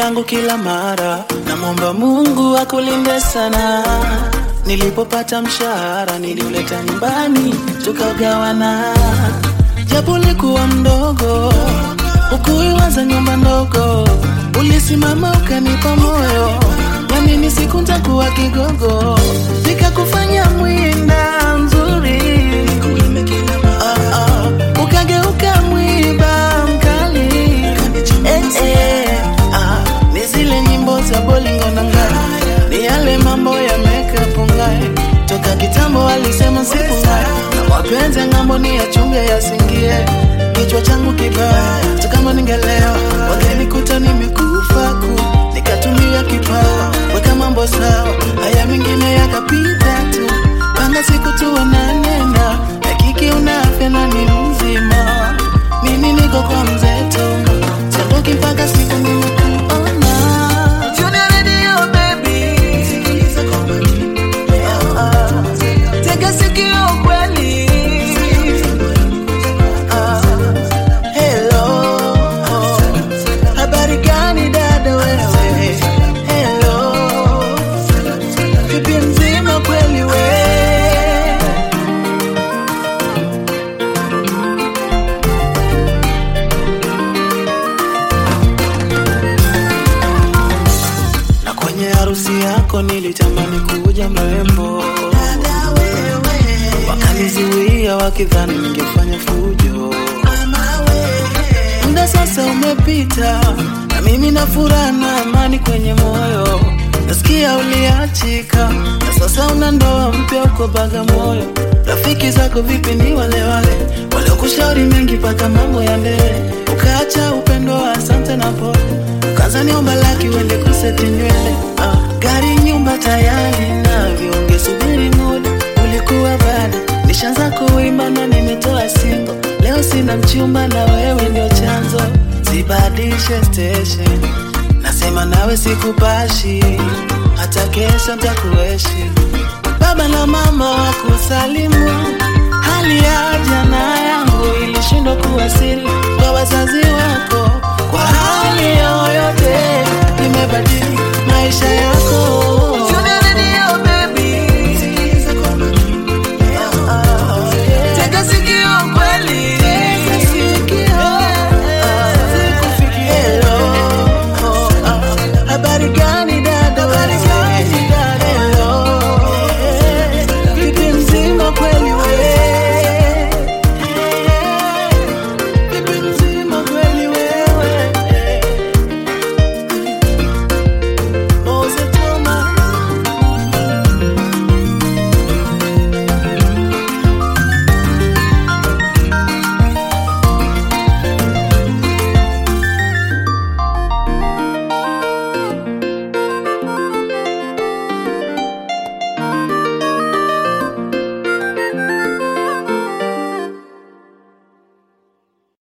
langu kila mara, namwomba Mungu akulinde sana. Nilipopata mshahara niliuleta nyumbani tukagawana, japo ulikuwa mdogo, ukuiwaza nyumba ndogo, ulisimama ukanipa moyo, namini siku ntakuwa kigogo, nikakufanya mwinda mzuri Ah, ah, ukageuka mwiba mkali eh, eh, ah, ni zile nyimbo za bolingo na ngai ni yale mambo ya makeup ngai toka kitambo alisema sipungai na mapenzi ya ng'ambo ni yachunge yasingie kichwa changu kibaya hata kama ningelewa wangenikuta nimekufa ku nikatumia kipawa weka mambo sawa haya mengine yakapita tu panga siku tuonanena hakiki una afya na ni mzima mimi niko kwa mzeto siondoki mpaka siku nimekuona Junior Radio, baby. Sikiliza kwa makini. Ah, tega sikio kweli Ah, hello. Habari gani dada wewe hello vipi mzima kweli we na kwenye harusi yako nilitamani kuja mrembo, wakanizuia wakidhani ningefanya fujo. Muda sasa umepita, na mimi na furaha na amani kwenye moyo. Nasikia uliachika, na sasa una ndoa mpya uko Bagamoyo. Rafiki zako vipi? Ni wale wale waliokushauri mengi mpaka mambo ya mbele, ukaacha upendo wa asante na pole Kaza niomba laki uende kuseti nywele ah. Gari nyumba tayari navyo, ungesubiri muda ulikuwa bada. Nishaanza kuimba na nimetoa singo, leo sina mchumba na wewe ndio chanzo. Zibadilishe station, nasema nawe sikupashi, hata kesho ntakueshi. Baba na mama wakusalimu, hali ya jana yangu ilishindwa kuwa siri kwa wazazi wako. Kwa hali yoyote nimebadili maisha yangu